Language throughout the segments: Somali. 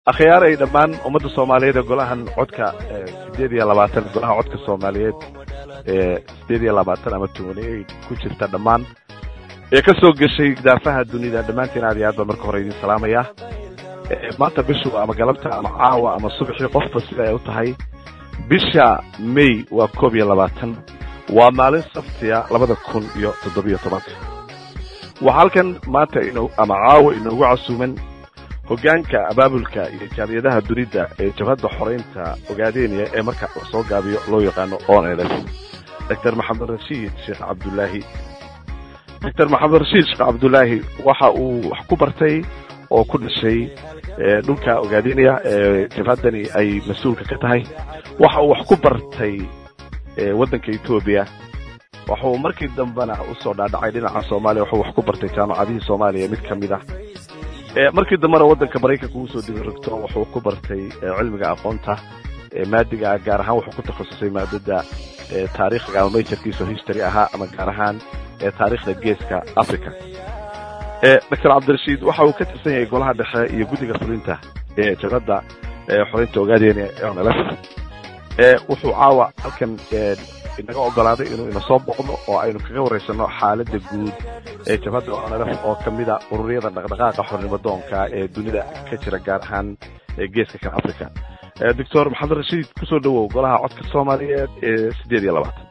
akhyaaray dhammaan ummadda soomaaliyeed ee golahan codka sideed iyo labaatan golaha codka soomaaliyeed ee sideed iyo labaatan ama tobaniyay ku jirta dhammaan ee ka soo geshay daafaha dunida dhammaantiin aad iyo aad baan marka hore idin salaamaya maanta bishu ama galabta ama caawa ama subaxii qofba sida ay u tahay bisha may waa koob iyo labaatan waa maalin sabtiya labada kun iyo toddobiyo tobanka waxaa halkan maanta ino ama caawa inoogu casuuman hoggaanka abaabulka iyo jaamiyadaha dunida ee jabhadda xoreynta ogaadeenaya ee marka soo gaabiyo loo yaqaano onls doctor maxamed rashiid sheekh cabdullaahi doctor maxamed rashiid sheekh cabdullaahi waxa uu wax ku bartay oo ku dhashay dhulka ogaadeenaya ee jabhaddani ay mas-uulka ka tahay waxa uu wax ku bartay waddanka etoobiya waxuu markii dambena usoo dhaadhacay dhinaca soomaaliya waxuu wax ku bartay jaamacadihii soomaaliya mid ka mid ah markii dambena waddanka maraykanka uu soo dibirigto wuxuu ku bartay cilmiga aqoonta maadiga gaar ahaan wuxuu ku takhasusay maadada taariikhga ama majorkiisa history ahaa ama gaar ahaan taariikhda geeska africa doctor cabdirashiid waxa uu ka tirsan yahay golaha dhexe iyo guddiga fulinta ee jabhadda xoreynta ogaadeenaya onls wuxuu caawa halkan inaga ogolaaday inuu ina soo boqdo oo aynu kaga waraysano xaaladda guud ee jabhadda onlf oo ka mida ururyada dhaqdhaqaaqa xornimo doonka ee dunida ka jira gaar ahaan geeska kan africa doctor maxamed rashiid kusoo dhawow golaha codka soomaaliyeed ee sideed iyo labaatan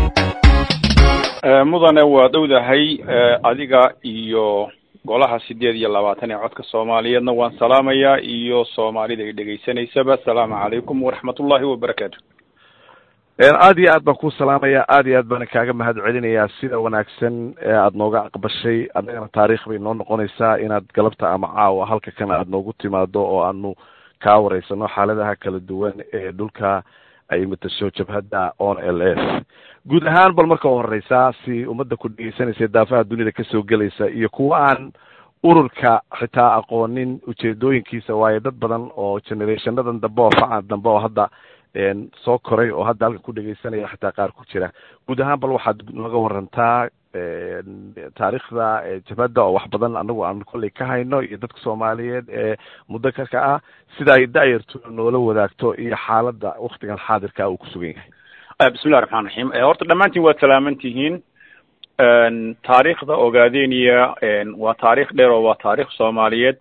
mudane waa dhowdahay adiga iyo golaha sideed iyo labaatan ee codka soomaaliyeedna waan salaamayaa iyo soomaalida ay dhegaysanaysaba asalaamu calaykum waraxmatullahi wabarakaatu aad iyo aad baan kuu salaamaya aad iyo aad baan kaaga mahad celinayaa sida wanaagsan ee aada nooga aqbashay annagana taariikh bay noo noqonaysaa inaad galabta ama caawa halka kan aada noogu timaado oo aanu kaa wareysano xaaladaha kala duwan ee dhulka ay matasho jabhadda on l s guud ahaan bal marka horeysaa si ummadda ku dhegeysanaysa daafaha dunida kasoo gelaysa iyo kuwa aan ururka xitaa aqoonin ujeedooyinkiisa waayo dad badan oo generationadan dambe oo facan dambe oo hadda soo koray oo hadda halkan ku dhegeysanaya xitaa qaar ku jira guud ahaan bal waxaad naga warantaa taariikhda jabhadda oo wax badan anagu aan kolley ka hayno iyo dadka soomaaliyeed ee muddo kaka ah sida ay da'yartu noola wadaagto iyo xaaladda waktigan xaadirka uu ku sugan yahay bismillahi raxmaan raxiim horta dhammaantiin waad salaaman tihiin taariikhda ogaadeniya waa taarikh dheer oo waa taarikh soomaaliyeed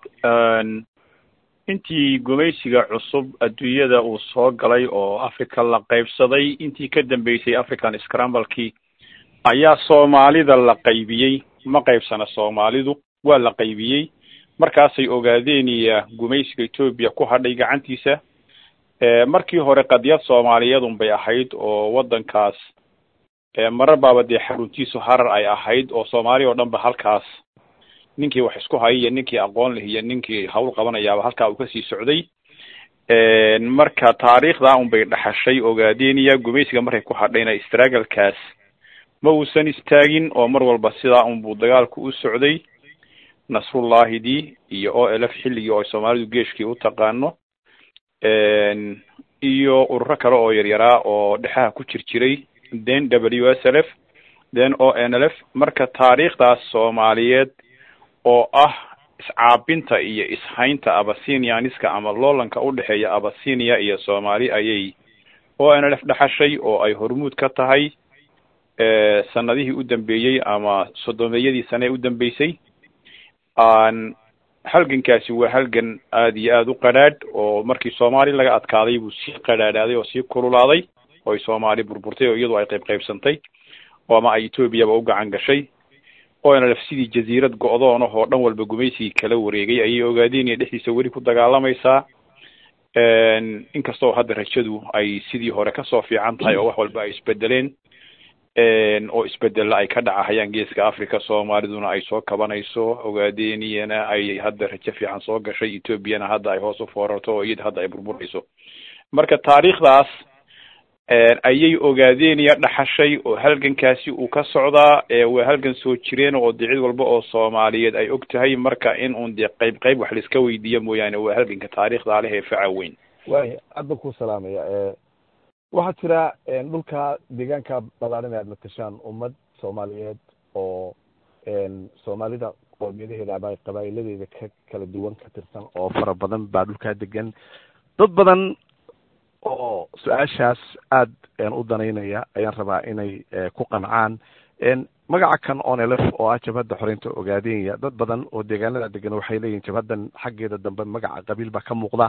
intii gumaysiga cusub adduunyada uu soo galay oo africa la qaybsaday intii ka dambeysay african scramblekii ayaa soomaalida la qaybiyey ma qaybsana soomaalidu waa la qaybiyey markaasay ogaadeniya gumaysiga etoobiya ku hadhay gacantiisa markii hore qadiyad soomaaliyeedun bay ahayd oo waddankaas marar baaba dee xaruntiisu harar ay ahayd oo soomaaliya oo dhan ba halkaas ninkii wax isku hayay iyo ninkii aqoon leh iyo ninkii hawl qabanayaaba halkaa uu kasii socday marka taariikhda un bay dhaxashay ogaadeniya gumaysiga markay ku hadhayna stragglekaas ma uusan istaagin oo mar walba sidaa unbuu dagaalku u socday nasrullahidii iyo o l f xilligii oo ay soomaalidu geeshkii u taqaano iyo ururo kale oo yaryaraa oo dhexaha ku jir jiray then w s l f then o n l f marka taariikhdaas soomaaliyeed oo ah iscaabinta iyo ishaynta abasinianiska ama loolanka udhexeeya abasinia iyo soomaali ayay o n l f dhaxashay oo ay hormuud ka tahay sanadihii u dambeeyey ama soddomeeyadii sane ee u dambeysay halgankaasi waa halgan aada iyo aada u qadhaadh oo markii soomaali laga adkaaday buu sii qadhaadhaaday oo sii kululaaday oo ay soomaali burburtay oo iyadu ay qayb qaybsantay oo ama ay etoobiyaba u gacan gashay o n l f sidii jaziirad go-doon ah oo dhan walba gumaysigii kala wareegay ayay ogaadeenaya dhexdiisa weli ku dagaalamaysaa inkastoo hadda rajadu ay sidii hore kasoo fiican tahay oo wax walba ay isbedeleen oo isbedella ay ka dhacahayaan geeska africa soomaaliduna ay soo kabanayso ogaadeniyana ay hadda rajo fiican soo gashay ethoobiana hadda ay hoos u foorarto oo iyada hadda ay burburayso marka taariikhdaas ayay ogaadeniya dhaxashay oo halgankaasi uu ka socdaa waa halgan soo jireen oo dee cid walba oo soomaaliyeed ay og tahay marka in uun dee qayb qayb wax laiska weydiiyo mooyaane waa halganka taariikhdaa leh ee faca weyn waaya aad baan ku salaamaya waxaa jira dhulka deegaanka ballaaran ee aad matashaan ummad soomaaliyeed oo soomaalida qoomiyadaheeda ama qabaa'iladeeda ka kala duwan ka tirsan oo fara badan baa dhulkaa degan dad badan oo su-aashaas aada u danaynaya ayaan rabaa inay ku qancaan magaca kan onelf oo ah jabhadda xoreynta ogaadenya dad badan oo deegaanada degan waxay leeyihin jabhaddan xaggeeda dambe magaca qabiil baa ka muuqda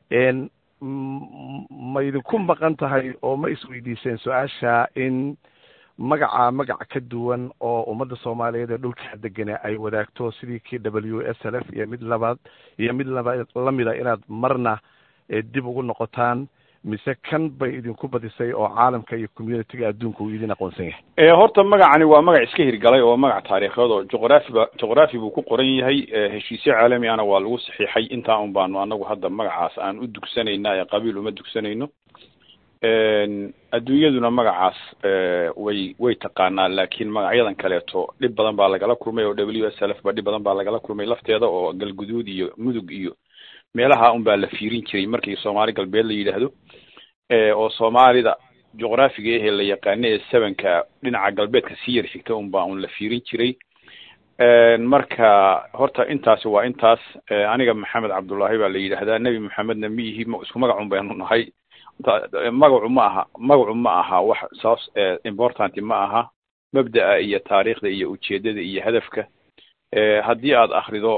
ma idinku maqan tahay oo ma isweydiiseen su-aasha in magaca magac ka duwan oo ummadda soomaaliyeed ee dhulka degana ay wadaagto sidii k w s l f iyo mid labaad iyo mid laba lamida inaad marna dib ugu noqotaan mise kan bay idinku badisay oo caalamka iyo communitiga adduunka uu idin aqoonsan yahay horta magacani waa magac iska hirgalay oo magac taariikheed oo juqraafiba juqraafi buu ku qoran yahay heshiisyo caalami ahna waa lagu saxiixay intaa un baanu anagu hadda magacaas aan u dugsanayna ee qabiil uma dugsanayno adduunyaduna magacaas way way taqaanaa laakiin magacyadan kaleeto dhib badan baa lagala kulmay oo w s l f ba dhib badan baa lagala kulmay lafteeda oo galguduud iyo mudug iyo meelaha un baa la fiirin jiray markii soomaali galbeed la yidhaahdo oo soomaalida juqraafiga ahee la yaqaano ee sevenka dhinaca galbeedka sii yar xigta un baa un la fiirin jiray marka horta intaasi waa intaas aniga maxamed cabdullaahi baa la yidhaahdaa nebi maxamedna ma ihi isku magacun baynu nahay magacu ma aha magacu ma aha wax saas important ma aha mabda'a iyo taariikhda iyo ujeedada iyo hadafka haddii aad akrido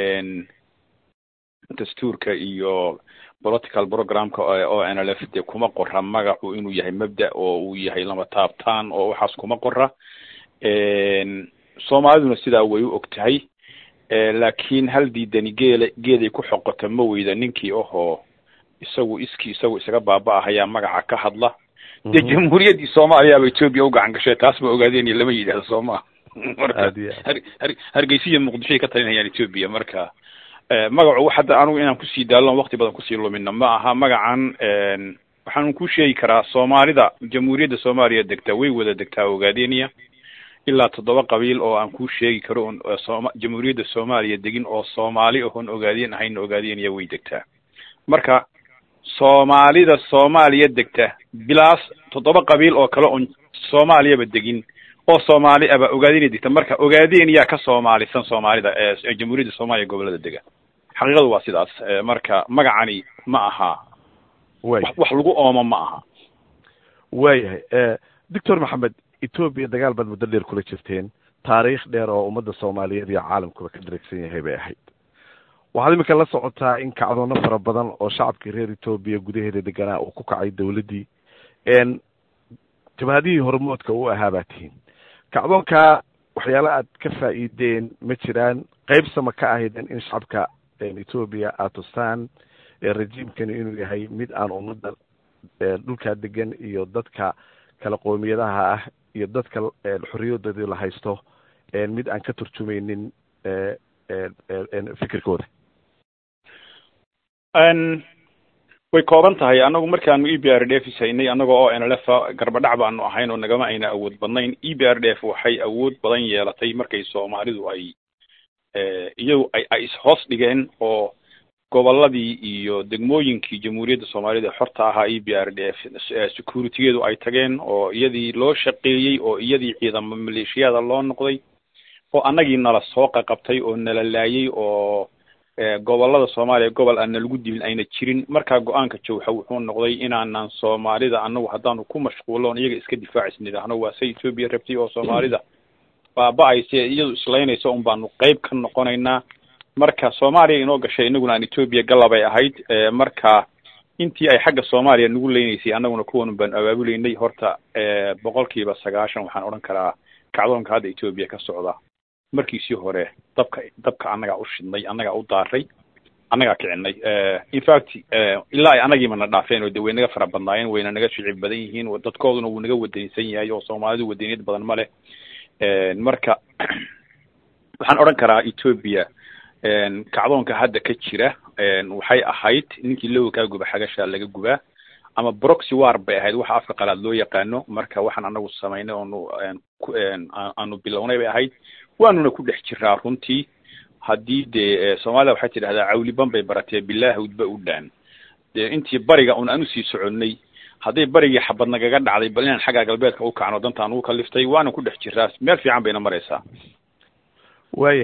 dastuurka iyo political programka o n l f de kuma qora magacu inuu yahay mabda oo uu yahay lama taabtaan oo waxaas kuma qora soomaaliduna sidaa way u og tahay laakiin hal diidani geele geeday ku xoqota ma weyda ninkii ahoo isagu iskii isagu isaga baaba-ahayaa magaca ka hadla dee jamhuuriyaddii soomaaliyaaba etoobiya u gacan gashay taas ma ogaadeen lama yidhahdo soo maa marka har hargeysiya muqdishoay ka talinayaan etoobiya marka magacu hadda anugu inaan kusii daalon wakti badan kusii lumina ma aha magacan waxaan ku sheegi karaa soomaalida jamhuuriyadda soomaaliya degta way wada degtaa ogaadeniya ilaa toddoba qabiil oo aan ku sheegi karo on sooma jamhuuriyadda soomaaliya degin oo soomaali oon ogaadeen ahayn ogaadeniya way degtaa marka soomaalida soomaaliya degta bilaas toddoba qabiil oo kale oon soomaaliyaba degin oo soomaali aba ogaadeniya degta marka ogaadeniyaa ka soomaalisan soomaalida ee jamhuuriyadda soomaaliya gobolada dega xaqiiqadu waa sidaas marka magacani ma aha wax lagu oomo ma aha waayahay doctor maxamed etoobiya dagaal baad muddo dheer kula jirteen taariikh dheer oo ummadda soomaaliyeed iyo caalamkuba ka dharagsan yahay bay ahayd waxaad imika la socotaa in kacdoono fara badan oo shacabkii reer etoobiya gudaheeda deganaa uu ku kacay dawladdii jabhadihii hormoodka u ahaa baa tihiin kacdoonkaa waxyaala aad ka faa'iideen ma jiraan qaybsama ka ahaydeen in shacabka etoobiya aad tustaan rejiimkani inuu yahay mid aan ummadda dhulkaa degan iyo dadka kala qoomiyadaha ah iyo dadka xorriyadoodii la haysto mid aan ka turjumaynin fikirkooda way kooban tahay anagu markaanu e b r d f haynay anaga oo n l f garbadhac baanu ahayn oo nagama ayna awood badnayn e b r d f waxay awood badan yeelatay markay soomaalidu ay iyadu ay ay ishoos dhigeen oo goboladii iyo degmooyinkii jamhuuriyadda soomaalida xorta ahaa e b r d f securitygeedu ay tageen oo iyadii loo shaqeeyey oo iyadii ciidamo maleeshiyada loo noqday oo annagii nala soo qaqabtay oo nala laayay oo gobolada soomaaliya gobol aan nalagu dilin ayna jirin markaa go-aanka jawxa wuxuu noqday inaanan soomaalida anagu haddaanu ku mashquuloon iyaga iska difaacis nidhaahno waa say etoobiya rabtay oo soomaalida baaba-ayse iyadu islaynaysa un baanu qeyb ka noqonaynaa marka soomaaliya inoo gashay inaguna aan etoobiya galabay ahayd marka intii ay xagga soomaaliya nagu leynaysay annaguna kuwan baanu abaabulaynay horta boqol kiiba sagaashan waxaan odhan karaa kacdoonka hadda etoobiya ka socda markiisii hore dabka dabka annagaa u shidnay annagaa u daaray annagaa kicinay infact ilaa ay annagiiba na dhaafeen oo de way naga fara badnaayeen wayna naga shicib badan yihiin dadkooduna wuu naga wadaniysan yahay oo soomaalidu wadaniyad badan ma leh marka waxaan odhan karaa etoobiya kacdoonka hadda ka jira waxay ahayd ninkii lowakaa guba xagashaa laga gubaa ama broxy war bay ahayd waxa afka qalaad loo yaqaano marka waxaan anagu samaynay oonu aanu bilownay bay ahayd waanuna ku dhex jiraa runtii haddii dee soomaalida waxay tidhahdaa cawliban bay baratee bilaahawdba u dhaan dee intii bariga un aan usii soconnay hadday barigii xabad nagaga dhacday bal inaan xagga galbeedka u kacno dantaan ugu kaliftay waana ku dhex jiraa meel fiican bayna maraysaa waayahay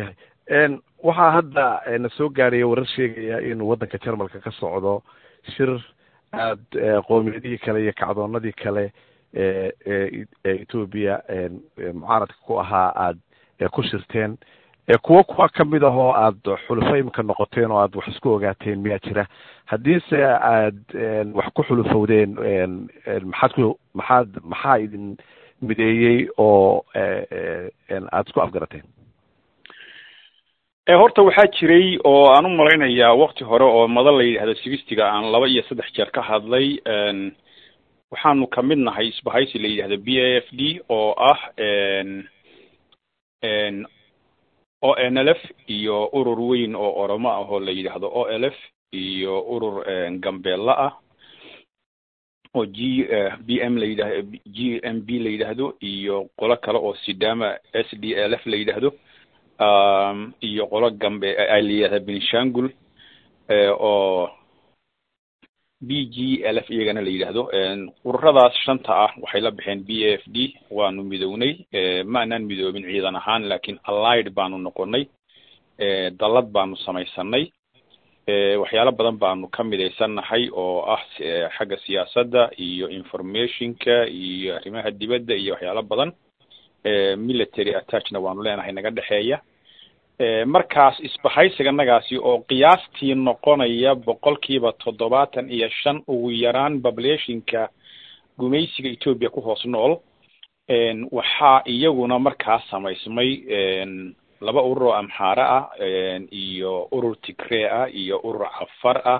waxaa hadda na soo gaadhaya warar sheegaya inuu waddanka jarmalka ka socdo shir aada qoomiyadihii kale iyo kacdoonadii kale ee etoobiya mucaaradka ku ahaa aada ku shirteen kuwo kuwa kamid ah oo aada xulufo imika noqoteen oo aada wax isku ogaateen miyaa jira haddiise aad wax ku xulufowdeen maxaad ku maxaad maxaa idin mideeyey oo aada isku afgarateen horta waxaa jiray oo aan u malaynayaa wakti hore oo madan la yidhahdo sigistiga aan laba iyo saddex jeer ka hadlay waxaanu kamid nahay isbahaysi la yidhahdo b a f d oo ah o n l f iyo urur weyn oo oromo ah oo la yidhaahdo o l f iyo urur gambeella ah oo g b m la yidhahdo g m b la yidhaahdo iyo qolo kale oo sidama s d l f la yidhaahdo iyo qolo gambe la yidhahda benishangul oo b g l f iyagana la yidhaahdo ururadaas shanta ah waxay la baxeen b a f d waanu midownay ma anaan midoobin ciidan ahaan lakin allied baanu noqonay dallad baanu samaysanay waxyaalo badan baanu ka midaysannahay oo ah xagga siyaasadda iyo informationka iyo arrimaha dibadda iyo waxyaalo badan military attachna waanu leenahay naga dhexeeya markaas isbahaysiganagaasi oo qiyaastii noqonaya boqolkiiba toddobaatan iyo shan ugu yaraan populationka gumaysiga etoobiya ku hoos nool waxaa iyaguna markaas samaysmay laba urur oo amxaare ah iyo urur tigree ah iyo urur cafar ah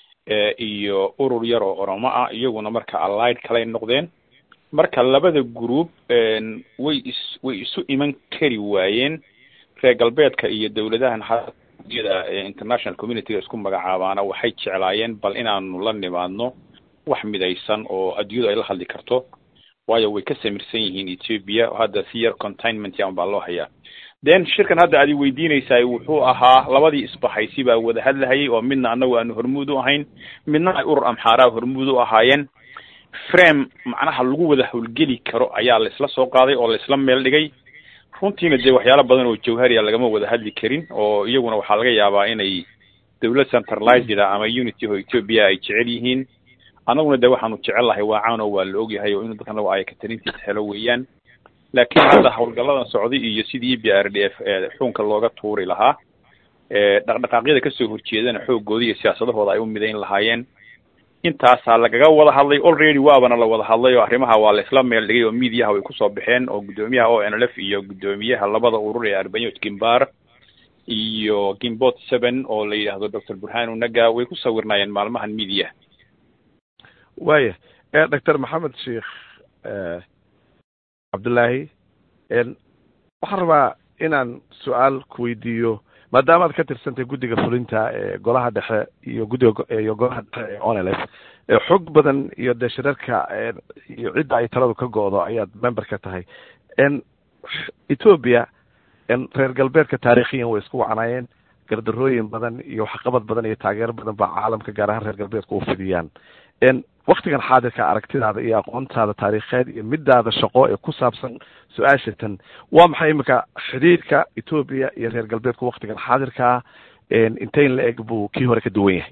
iyo urur yar oo oromo ah iyaguna marka allied kalay noqdeen marka labada group way is way isu iman kari waayeen reer galbeedka iyo dawladahan hayada international communityga isku magacaabaana waxay jeclaayeen bal inaanu la nimaadno wax midaysan oo adduunyadu ay la hadli karto waayo way ka samirsan yihiin ethiopia hadda si yar containment yan baa loo hayaa then shirkan hadda aad i weydiinaysaay wuxuu ahaa labadii isbahaysi baa wada hadlahayay oo midna anagu aanu hormuud u ahayn midna ay urur amxaaraha hormuud u ahaayeen frame macnaha lagu wada howlgeli karo ayaa la isla soo qaaday oo la isla meel dhigay runtiina dee waxyaalo badan oo jawhariya lagama wada hadli karin oo iyaguna waxaa laga yaabaa inay dawlad centralized ama unity oo ethiopia ay jecel yihiin annaguna de waxaanu jecel lahay waacaan oo waa la ogyahay oo inuu dadkan lagu ayakatarintiisa helo weeyaan laakiin hadda howlgalladan socday iyo sidii e b r d f xukunka looga tuuri lahaa dhaqdhaqaaqyada kasoo horjeedana xoogooda iyo siyaasadahooda ay u midayn lahaayeen intaasaa lagaga wada hadlay already waabana la wada hadlay oo arrimaha waa la isla meel dhigay oo mediaha way kusoo baxeen oo guddoomiyaha o n l f iyo guddoomiyaha labada urur ee arbanyot gimbar iyo gimbot seven oo la yidhaahdo doctor burhanu naga way ku sawirnaayeen maalmahan media waya doctor maxamed sheikh cabdullaahi waxaan rabaa inaan su-aal kuweydiiyo maadaama ad ka tirsantay guddiga fulinta ee golaha dhexe iyo guddiga iyo golaha dhexe ee onlf xog badan iyo dee shirarka iyo cidda ay taladu ka go-do ayaad member ka tahay ethoopia reer galbeedka taarikhiyan way isku wacnaayeen gardarooyin badan iyo waxqabad badan iyo taageero badan baa caalamka gaar ahaan reer galbeedka u fidiyaan waktigan xaadirka aragtidaada iyo aqoontaada taariikheed iyo midaada shaqo ee ku saabsan su-aashatan waa maxay imika xidhiidhka ethoopia iyo reer galbeedku waktigan xaadirkaa inteyn la eg buu kii hore ka duwan yahay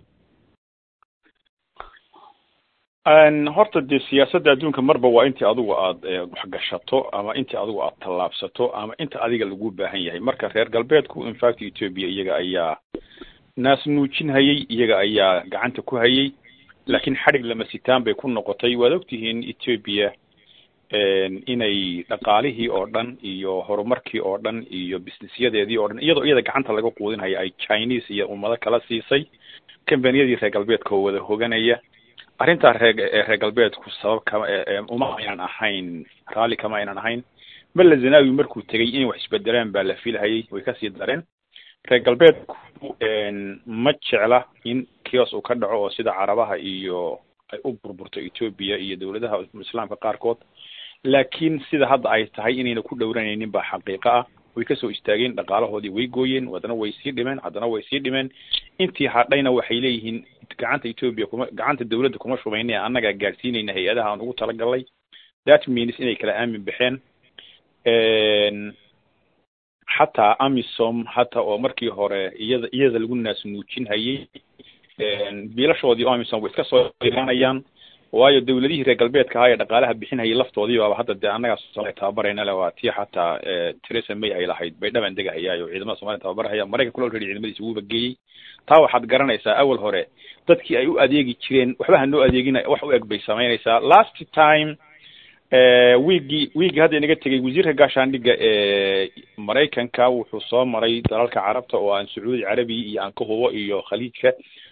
horta dee siyaasadda adduunka marba waa intii adigu aada waxgashato ama intii adigu aada tallaabsato ama inta adiga lagu baahan yahay marka reer galbeedku infact ethoopia iyaga ayaa naas nuujin hayay iyaga ayaa gacanta ku hayay laakiin xadhig lama sitaan bay ku noqotay waad ogtihiin ethoopia inay dhaqaalihii oo dhan iyo horumarkii oo dhan iyo businessyadeedii oo dhan iyadoo iyada gacanta laga quudinhaya ay chinese iyo ummado kala siisay combaniyadii reer galbeedka oo wada hoganaya arrintaa reer reer galbeedku sabab kama uma aynan ahayn raalli kama aynan ahayn malla zanawi markuu tegay inay wax isbedelaan baa la filhayay way kasii dareen reer galbeedku ma jecla in kios uu ka dhaco oo sida carabaha iyo ay u burburto ethoopia iyo dawladaha islaamka qaarkood laakiin sida hadda ay tahay inayna ku dhowranaynin baa xaqiiqo ah way kasoo istaageen dhaqaalahoodii way gooyeen haddana way sii dhimeen haddana way sii dhimeen intii hadhayna waxay leeyihiin gacanta ethoopia kuma gacanta dawladda kuma shubayne annagaa gaadhsiinayna hay-adaha aan ugu talagalnay that means inay kala aamin baxeen xataa amisom hata oo markii hore iyada iyada lagu naasnuujinhayay biilashoodii oo amisom way iska soo iranayaan waayo dawladihii reer galbeedka ahaa ee dhaqaalaha bixinhayay laftoodii baaba hadda dee annagaa soomaliya tababarayna le waa tii xataa theresa may ay lahayd bay dhaban degahayaayo ciidamada somalia tababarhaya maraykanka kula already ciidamadiisa wuuba geeyey taa waxaad garanaysaa awal hore dadkii ay u adeegi jireen waxba hanoo adeegina wax u eg bay samaynaysaa last time wiigii wiigii hadda inaga tegay wasiirka gaashaandhigga ee maraykanka wuxuu soo maray dalalka carabta oo aan sacuudi carabi iyo aan ka hubo iyo khaliijka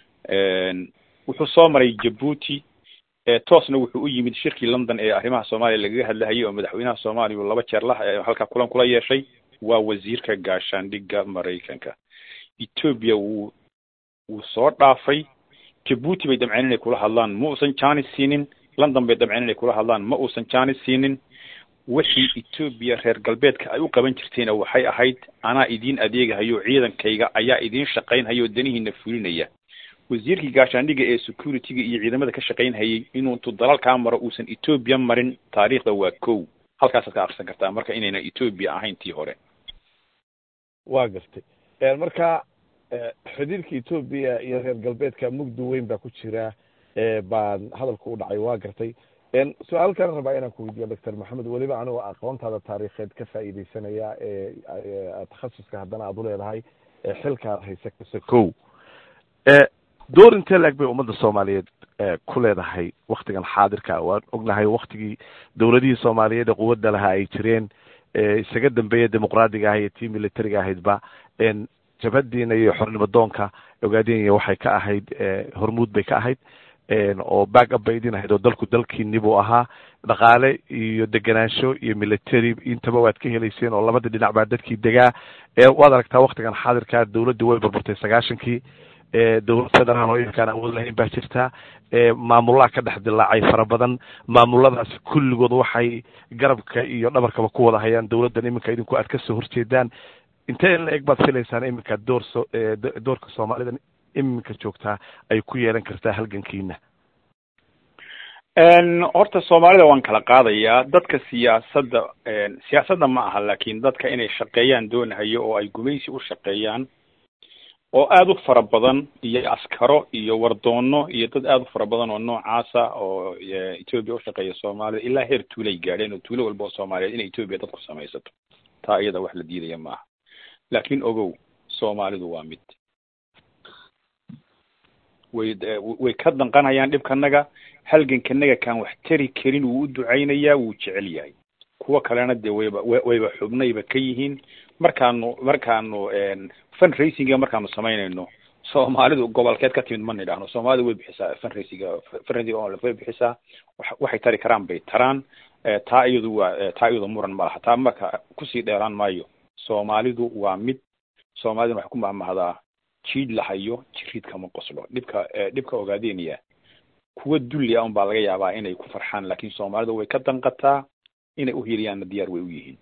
wuxuu soo maray jabuuti toosna wuxuu u yimid shirkii london ee arrimaha soomaaliya lagaga hadlahayay oo madaxweynaha soomaaliya uu laba jeer la halkaa kulan kula yeeshay waa wasiirka gaashaandhigga maraykanka ethoobia wuu wuu soo dhaafay jabuuti bay damceen inay kula hadlaan ma uusan janis siinin london bay damceen inay kula hadlaan ma uusan janis siinin wixii ethoobia reer galbeedka ay u qaban jirtayna waxay ahayd anaa idiin adeegahayo ciidankayga ayaa idiin shaqaynhayo danihiina fulinaya wasiirkii gaashaandhigga ee security-ga iyo ciidamada ka shaqaynhayay inuu intuu dalalkaa maro uusan ethoobia marin taariikhda waa kow halkaasaad ka akrisan kartaa marka inayna ethoobia ahayn tii hore waa gartay marka xidhiirka ethoobia iyo reer galbeedka mugdi weyn baa ku jira baan hadalku u dhacay waa gartay su-aal kale rabaa inaan ku weydiiyo doctor maxamed weliba anigoo aqoontaada taariikheed ka faa'iideysanaya ee takhasuska haddana aad u leedahay xilkaad haysa kase kow door intee laeg bay ummadda soomaaliyeed ku leedahay waktigan xaadirka waan ognahay waktigii dowladihii soomaaliyeed ee quwadda lahaa ay jireen isaga dambeeya dimuqraadiga ah iyo tii militariga ahaydba jabhadiina iyo xornimo doonka ogaadenya waxay ka ahayd hormuud bay ka ahayd oo back up bay idin ahayd oo dalku dalkiini buu ahaa dhaqaale iyo degenaansho iyo military intaba waad ka helayseen oo labada dhinac baa dadkii degaa waad aragtaa waktigan xaadirka dowladda way burburtay sagaashankii dowlad federaal oo iminkaan awood lahayn baa jirta maamulaha ka dhex dilaacay fara badan maamuladaasi kulligood waxay garabka iyo dhabarkaba ku wada hayaan dowladdan iminka idinku aad kasoo horjeedaan intee in la eg baad filaysaan iminka door so doorka soomaalida iminka joogtaa ay ku yeelan kartaa halgankiina horta soomaalida waan kala qaadayaa dadka siyaasadda siyaasadda ma aha laakin dadka inay shaqeeyaan doonahayo oo ay gumaysi u shaqeeyaan oo aada u fara badan iyo askaro iyo wardoono iyo dad aada u fara badan oo noocaasa oo ethoobia ushaqeeya soomaalida ilaa heer tuulay gaadheen oo tuulo walba oo soomaaliyeed inay ethoobia dadku samaysato taa iyada wax la diidaya ma aha laakin ogow soomaalidu waa mid way way ka danqanayaan dhibkanaga halgankanaga kaan wax tari karin wuu u ducaynayaa wuu jecel yahay kuwa kalena dee wayba wayba xubnayba ka yihiin markaanu markaanu fundraisinga markaanu samaynayno soomaalidu gobolkeed ka timid ma nidhaahno soomaalida way bixisaa fundraisinga fundraising oo way bixisaa waxay tari karaan bay taraan taa iyadu waa taa iyadu muran ma laha taa marka kusii dheeraan maayo soomaalidu waa mid soomaaliduna waxay ku mahmahdaa jiid lahayo jiriid kama qoslo dhibka dhibka ogaadeenaya kuwa dulli ah un baa laga yaabaa inay ku farxaan laakin soomaalidu way ka danqataa inay uhiliyaanna diyaar way u yihiin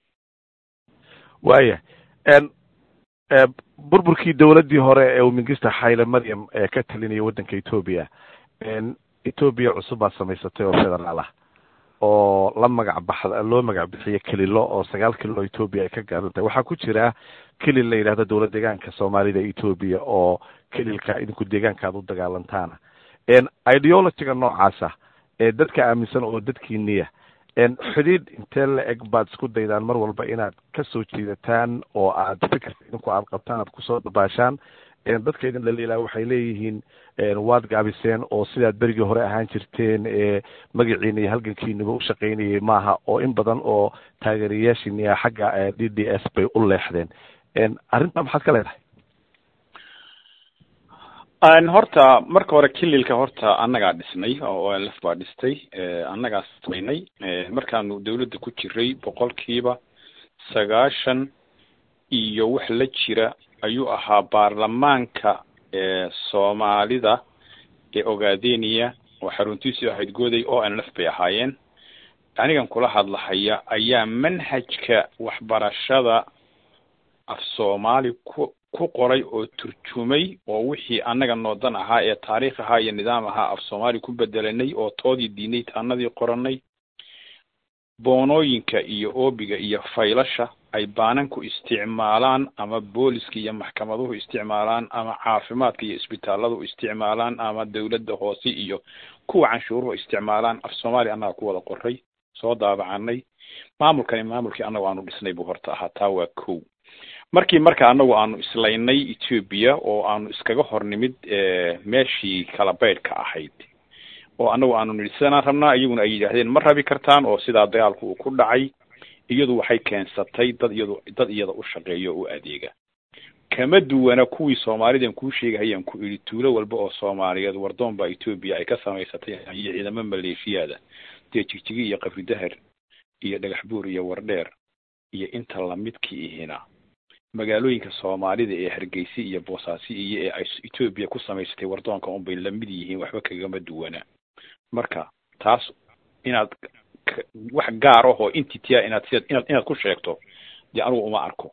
waaya burburkii dowladdii hore ee uu mingista xayle maryam ee ka talinaya waddanka ethoobia ethoobia cusub baad samaysatay oo federaal ah oo la magac baxda loo magac bixiyo kelilo oo sagaal kililo ethoobia ay ka gaaran tahay waxaa ku jira kelil la yidhahdo dowlad deegaanka soomaalida ethoobia oo kelilka idinku deegaanka aad u dagaalantaana ideologyga noocaasa ee dadka aaminsan oo dadkiiniya xidhiidh intee la eg baad isku daydaan mar walba inaad kasoo jiidataan oo aad fikirka idinku aad qabtaan aad kusoo dabaashaan dadka idin dhaliilaa waxay leeyihiin waad gaabiseen oo sidaad berigii hore ahaan jirteen magaciina iyo halgankiinaba u shaqaynayay maaha oo in badan oo taageerayaashiina xagga d d s bay u leexdeen arrintaa maxaad ka leedahay horta marka hore kililka horta annagaa dhisnay oo o lf baa dhistay annagaa samaynay markaanu dawladda ku jiray boqolkiiba sagaashan iyo wax la jira ayuu ahaa baarlamaanka soomaalida ee ogaadeniya oo xaruntiisu ahayd goday o n lf bay ahaayeen anigan kula hadlahaya ayaa manhajka waxbarashada af soomaali ku ku qoray oo turjumay oo wixii annaga noodan ahaa ee taariikh ahaa iyo nidaam ahaa af soomaali ku bedelanay oo toodii diinay taanadii qoranay boonooyinka iyo oobiga iyo faylasha ay baananku isticmaalaan ama booliska iyo maxkamaduhu isticmaalaan ama caafimaadka iyo isbitaaladu isticmaalaan ama dawladda hoose iyo kuwa canshuuruhu isticmaalaan af soomaaliya annaga ku wada qoray soo daabacanay maamulkani maamulkii annagu aanu dhisnay buu horta ahaa taa waa kow markii marka anagu aanu islaynay ethoobia oo aanu iskaga hor nimid meeshii kala baydhka ahayd oo anagu aanu nidhi sidanaan rabnaa iyaguna ay yidhaahdeen ma rabi kartaan oo sidaa dagaalku uu ku dhacay iyadu waxay keensatay dad iyadu dad iyada u shaqeeya oo u adeega kama duwana kuwii soomaalidan kuu sheegahayaan ku idhi tuulo walba oo soomaaliyeed wardoon baa ethoobia ay ka samaysatay iyo ciidamo maleeshiyaada dee jigjigi iyo qafridahar iyo dhagax buur iyo wardheer iyo inta lamidkii ihina magaalooyinka soomaalida ee hargeysa iyo boosaasi iyo ee ay ethoobia ku samaysatay wardoonka unbay lamid yihiin waxba kagama duwana marka taas inaad wax gaar ahoo intitia inaad siad inaad inaad ku sheegto dee anugu uma arko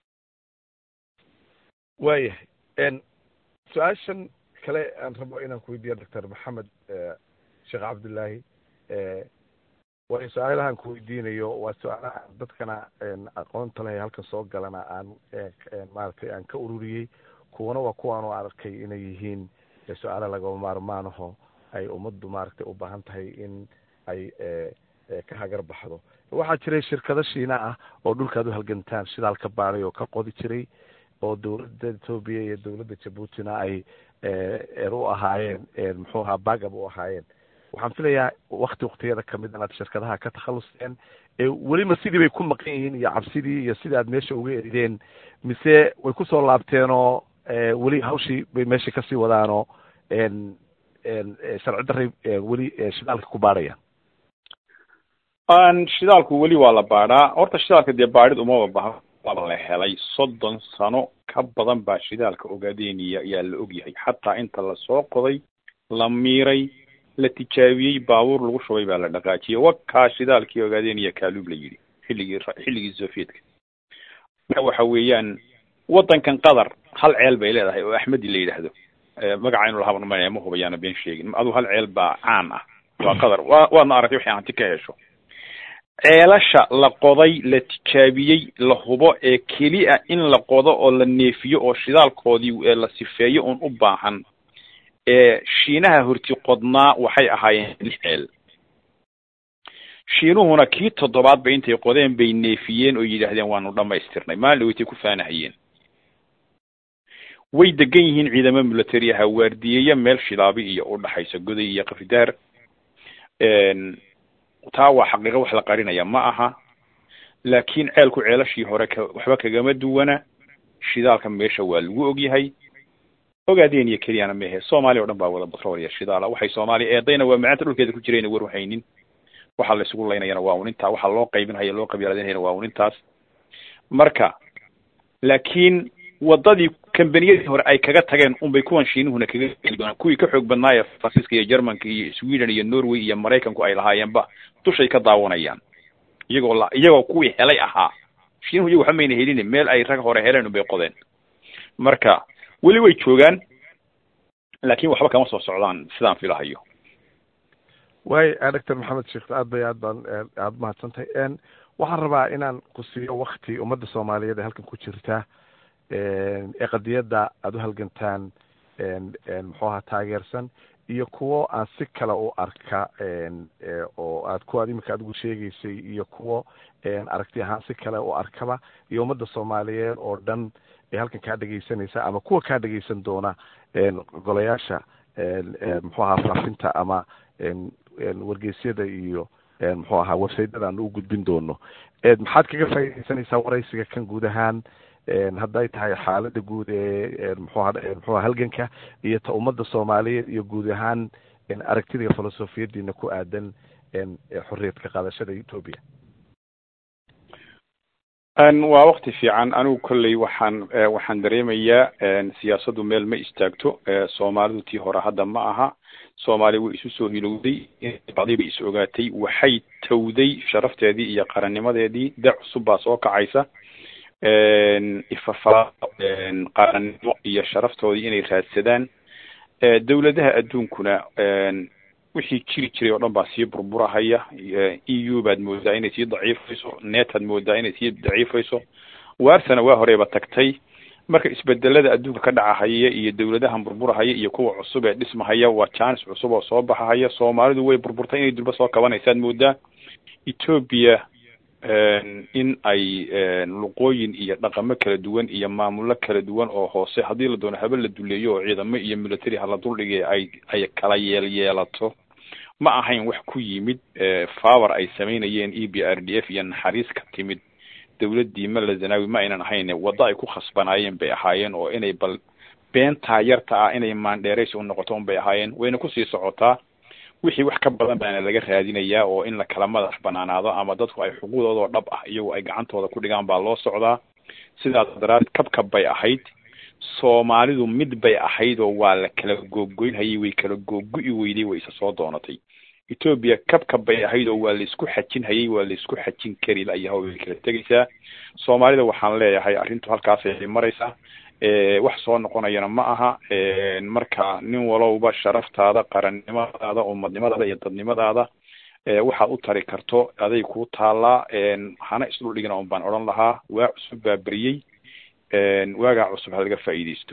waayahay su-aashan kale aan rabo inaan kuweydiiya doctor maxamed sheekh cabdullaahi waayo su-aalahan kuweydiinayo waa su-aalaha dadkana aqoonta leh halkan soo galana aan maaragtay aan ka ururiyey kuwana waa kuwaanu arkay inay yihiin su-aala lagama maarmaanaho ay ummaddu maaragtay u baahan tahay in ay ka hagar baxdo waxaa jiray shirkado shiina ah oo dhulkaad u halgantaan shidaal ka baaday oo ka qodi jiray oo dawladda ethoobia iyo dawladda jabuutina ay er u ahaayeen muxuu ahaa bagab u ahaayeen waxaan filayaa wakti waktiyada kamid inaad shirkadaha ka takhalusteen welima sidii bay ku maqan yihiin iyo cabsidii iyo sidii aad meesha uga erideen mise way kusoo laabteen oo weli hawshii bay meesha kasii wadaanoo sharci daray weli shidaalka ku baadhayaan shidaalku weli waa la baadhaa horta shidaalka dee baadhid umaba baha waaba la helay soddon sano ka badan baa shidaalka ogaadeniya ayaa la ogyahay xataa inta lasoo qoday la miiray la tijaabiyey baabuur lagu shubay baa la dhaqaajiyey wakaa shidaalkii ogaadeniya kaaluub la yidhi xilligii xilligii sovietka marka waxa weeyaan waddankan qatar hal ceel bay leedahay oo axmedi la yidhaahdo magaca inu lahaban ma ma hubayaana been sheegin aduu hal ceel baa caan ah waa qatar wa waadna aragtay waxay hanti ka hesho ceelasha la qoday la tijaabiyey la hubo ee keliya in la qodo oo la neefiyo oo shidaalkoodii la sifeeyo un u baahan ee shiinaha horti qodnaa waxay ahaayeen lix ceel shiinuhuna kii toddobaad ba intay qodeen bay neefiyeen oo yidhaahdeen waanu dhamaystirnay maalin dhaweytay ku faanahayeen way degan yihiin ciidamo military aha waardiyeeya meel shilaabi iyo u dhaxaysa goday iyo kafidaar taa waa xaqiiqo wax la qarinaya ma aha laakiin ceelku ceelashii hore ka waxba kagama duwana shidaalka meesha waa lagu ogyahay ogaadeen iyo keliyana mehe soomaaliya o dhan baa wada batrool iyo shidaala waxay soomaaliya eedayna waa macaanta dhulkeeda ku jirayna war haynin waxaa la isugu laynayana waa un intaa waxaa loo qaybinhaya loo qabyaaladinhayana waa un intaas marka laakiin wadadii kambaniyadii hore ay kaga tageen unbay kuwan shiinuhuna kaga geli doonaan kuwii ka xoog badnaa ee faransiiska iyo germanka iyo sweden iyo norway iyo maraykanku ay lahaayeenba dushay ka daawanayaan iyagoo la iyagoo kuwii helay ahaa shiinuhu iyago waxba mayna helin meel ay rag hore heleen unbay qodeen marka weli way joogaan laakiin waxba kama soo socdaan sidaan filahayo waay doctor maxamed sheekh aad bay aad baan aada mahadsantahay waxaan rabaa inaan ku siiyo wakti ummadda soomaaliyeed ee halkan ku jirta ee qadiyadda aada u halgantaan muxuu ahaa taageersan iyo kuwo aan si kale u arka oo aad kuwaad iminka adigu sheegaysay iyo kuwo aragti ahaan si kale u arkaba iyo ummadda soomaaliyeed oo dhan ee halkan kaa dhegaysanaysa ama kuwa kaa dhegaysan doona golayaasha muxuu ahaa faafinta ama wargeysyada iyo muxuu ahaa websaytada aan u gudbin doono maxaad kaga faaidaysanaysaa waraysiga kan guud ahaan hadday tahay xaalada guud ee mxuha mxuha halganka iyo ta ummadda soomaaliyeed iyo guud ahaan aragtida filosofiyadiina ku aadan xorriyadka qaadashada ethoobia waa wakti fiican anigu kolley waxaan waxaan dareemayaa siyaasaddu meel ma istaagto soomaalidu tii hore hadda ma aha soomaaliya way isu soo hilowday bacdii bay is ogaatay waxay tawday sharafteedii iyo qarannimadeedii da cusub baa soo kacaysa ifafa qarannimo iyo sharaftoodii inay raadsadaan dawladaha adduunkuna wixii jiri jiray oo dhan baa sii burburahaya e u baad moodaa inay sii daciifayso netaad moodaa inay sii daciifayso waarsana waa horeyba tagtay marka isbedelada adduunka ka dhacahaya iyo dawladahan burburahaya iyo kuwa cusub ee dhismahaya waa jaanis cusub oo soo baxahaya soomaalidu way burburtay inay durba soo kabanaysaad moodaa ethoobia in ay luqooyin iyo dhaqamo kala duwan iyo maamulo kala duwan oo hoose haddii la doono habe la duleeyo oo ciidamo iyo military hala duldhigay ay ay kala yeel yeelato ma ahayn wax ku yimid favor ay samaynayeen e b r d f iyo naxariis ka timid dawladdii mala zanaawi ma aynan ahayn waddo ay ku khasbanaayeen bay ahaayeen oo inay bal beentaa yarta ah inay maandheerays u noqoto un bay ahaayeen wayna kusii socotaa wixii wax ka badan baana laga raadinayaa oo in la kala madax banaanaado ama dadku ay xuquuqdoodoo dhab ah iyagu ay gacantooda ku dhigaan baa loo socdaa sidaas daraadeed kabkab bay ahayd soomaalidu mid bay ahayd oo waa la kala googoynhayay way kala googu-i weyday way isa soo doonatay ethoobia kabkab bay ahayd oo waa la isku xajin hayay waa la isku xajin kari layaha way kala tegaysaa soomaalida waxaan leeyahay arrintu halkaasay maraysaa wax soo noqonayana ma aha marka nin walowba sharaftaada qarannimadaada umadnimadaada iyo dadnimadaada waxaad u tari karto aday kuu taallaa hana isdhul dhigina un baan odhan lahaa waa cusub baa beriyey waagaa cusub ha laga faa'iidaysto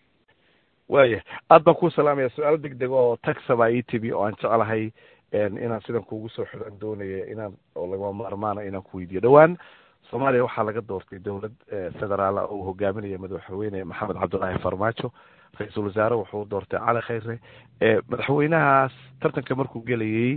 waya aad baan kuu salaamaya su-aal deg deg oo taxaba ii timi oo aan jeclahay inaan sidan kuugu soo xiran doonaya inaan oo lagama maarmaana inaan ku weydiiyo dhowaan soomaaliya waxaa laga doortay dowlad federaala oo hogaaminaya madaxweyne maxamed cabdullaahi farmaajo ra-iisul wasaare wuxuu doortay cali khayre madaxweynahaas tartanka markuu gelayay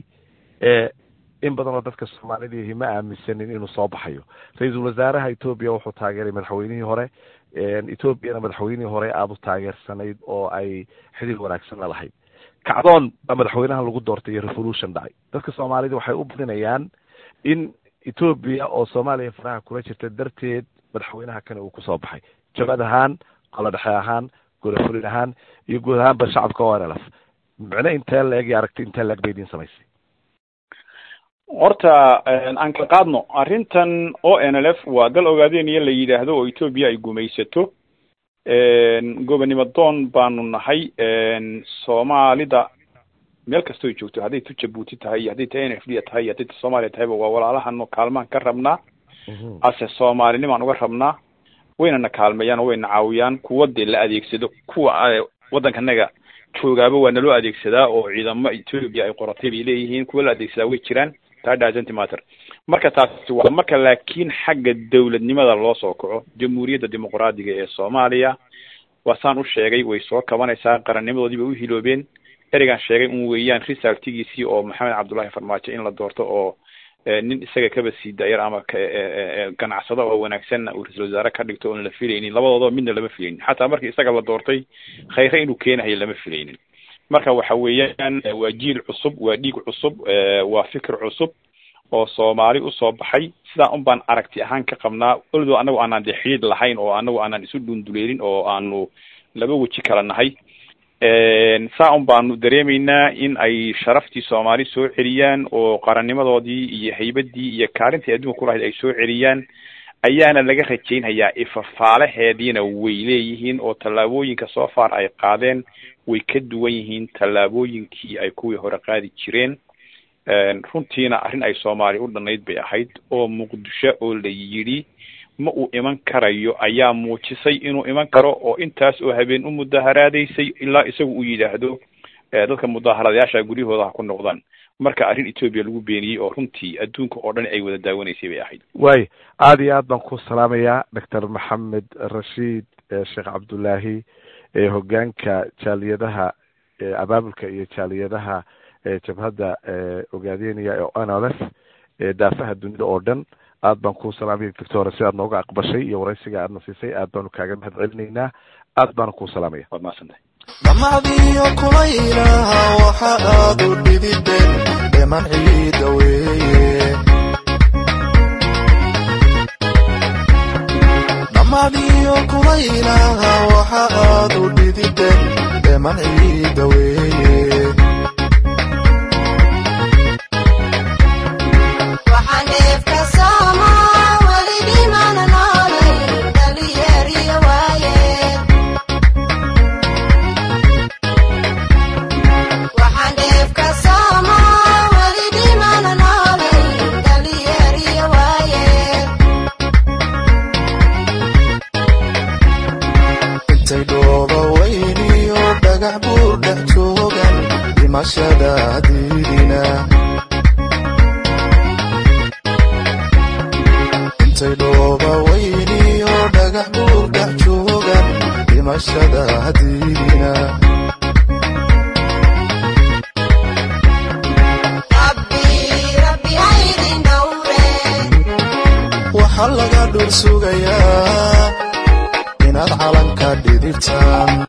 in badan oo dadka soomaalidii ma aaminsanin inuu soo baxayo ra-iisul wasaaraha etoobiya wuxuu taageeray madaxweynihii hore etoobiyana madaxweynihii hore aada u taageersanayd oo ay xidhiir wanaagsanna lahayd kacdoon baa madaxweynaha lagu doortay iyo revolution dhacay dadka soomaalida waxay u badinayaan in etoobiya oo soomaaliya faraha kula jirta darteed madaxweynaha kane uu kusoo baxay jabad ahaan qolo dhexe ahaan golofulin ahaan iyo guud ahaanba shacabka o n l f micno intee la-eg iyo aragti intee la-eg bay idiin samaysay horta aan ka qaadno arrintan o n l f waa dal ogaadeenaya la yidhaahdo oo etoobiya ay gumaysato gobonimo doon baanu nahay soomaalida meel kastoo joogto hadday tu jabuuti tahay iyo hadday tahay n f d tahay iyo hadday ta soomaaliya tahayba waa walaalahano kaalmaan ka rabnaa ase soomaalinimaan uga rabnaa waynana kaalmeeyaan oo wayna caawiyaan kuwa dee la adeegsado kuwa waddankanaga joogaaba waa naloo adeegsadaa oo ciidamo etoobiya ay qoratay bay leeyihiin kuwa la adeegsadaa way jiraan taa doesn't matter marka taasi waa marka laakiin xagga dawladnimada loo soo kaco jamhuuriyadda dimuqraadiga ee soomaaliya waa saan u sheegay way soo kabanaysaa qarannimadoodii bay u hiloobeen ereygaan sheegay un weeyaan risaltigiisii oo maxamed cabdullaahi farmaajo in la doorto oo nin isaga kaba sii daayar ama ganacsado oo wanaagsanna uu ra-isul wasaare ka dhigto oon la filaynin labadoodaba midna lama filaynin xataa markii isaga la doortay khayre inuu keenayo lama filaynin marka waxa weeyaan waa jiil cusub waa dhiig cusub waa fikir cusub oo soomaali usoo baxay sidaa un baan aragti ahaan ka qabnaa oldoo anagu aanaan dee xidhiid lahayn oo anagu aanaan isu dhunduleelin oo aanu laba weji kala nahay saa un baanu dareemaynaa in ay sharaftii soomaali soo celiyaan oo qarannimadoodii iyo haybadii iyo kaalintii adduunka ku lahayd ay soo celiyaan ayaana laga rajaynhayaa ifafaalaheediina way leeyihiin oo tallaabooyinka soo far ay qaadeen way ka duwan yihiin tallaabooyinkii ay kuwii hore qaadi jireen runtiina arrin ay soomaaliya u dhanayd bay ahayd oo muqdisho oo la yidhi ma uu iman karayo ayaa muujisay inuu iman karo oo intaas oo habeen u mudaharaadaysay ilaa isagu uu yidhaahdo dadka mudaharadayaasha guryahooda ha ku noqdaan marka arrin etoobiya lagu beeniyey oo runtii adduunka oo dhan ay wada daawanaysay bay ahayd waay aada iyo aad baan ku salaamayaa doctor maxamed rashiid sheekh cabdullaahi hogaanka jaaliyadaha abaabulka iyo jaaliyadaha jabhadda ogaadeenaya ee o n l f daafaha dunida oo dhan aad baan ku salaamaya doctor si aad nooga aqbashay iyo waraysiga aadna siisay aad baanu kaaga mahad celinaynaa aad baanu ku salaamaya waad mahadsantahay damacdiyo kulaylaha waxa aad u dhidideen dheman ciida weeye damacdiyo kulaylaha waxa aad u dhidideen dheman ciida weeye Waxaan dheef ka soo hadiidina intay dhooba weyniyo dhagax buur dhex joogan dhimashada hadiidina waxaa laga dhul sugayaa inaad calanka dhidibtaan